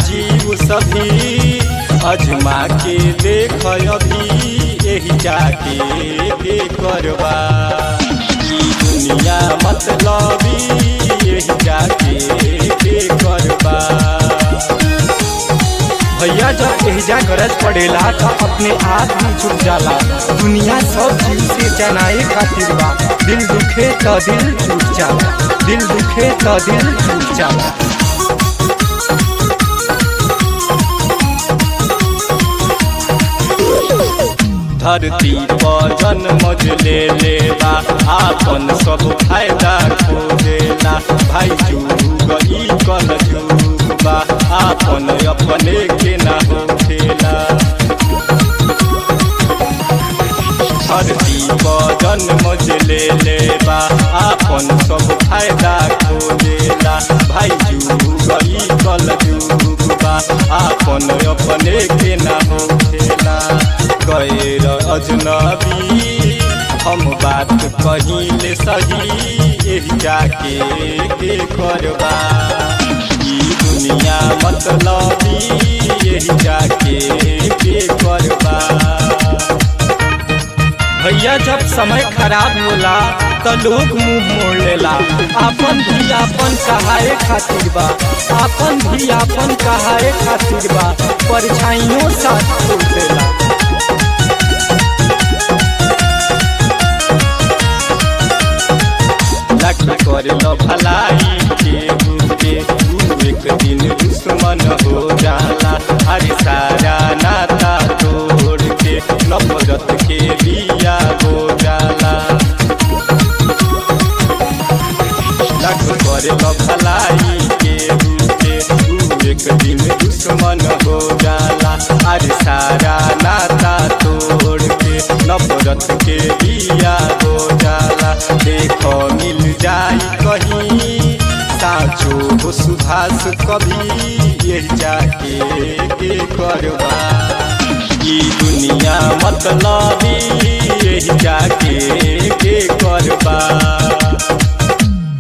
जीव सभी अजमा के देख अभी यही जाके के करबा ई दुनिया मतलबी यही जाके के करबा भैया जब एहजा गरज पड़ेला तो अपने आप ही छुट जाला दुनिया सब चीज से जनाए खातिर बा दिल दुखे तो दिल छूट जाला दिल दुखे तो दिल छूट जाला धरती पर जन्म ले लेबा आपन सब फायदा खोजेला भाई जुग ई कल जुगबा आपन अपने के ना होखेला धरती पर जन्म ले लेबा आपन सब फायदा खोजेला भाई जुग ई कल जुगबा आपन अपने के ना होखेला गैर अजनबी हम बात कहिले सही यही जाके के करबा ई दुनिया मतलबी यही जाके के करबा भैया जब समय खराब होला तो लोग मुंह मोड़ लेला आपन भी आपन कहाए खातिर बा आपन भी आपन कहाए खातिर बा परछाइयों साथ छोड़ देला लख कर लो भलाई के के तू एक दिन दुश्मन हो जाला अरे सारा नाता तोड़ के नफरत के लिया हो जाला लख कर लो भलाई के के तू एक दिन दुश्मन हो जाला अरे सारा नाता तोड़ के नफरत के लिया हो जाला देखो मिल जाई कहीं साचो हो सुभाष कभी यही जाके के करबा ई दुनिया मतलबी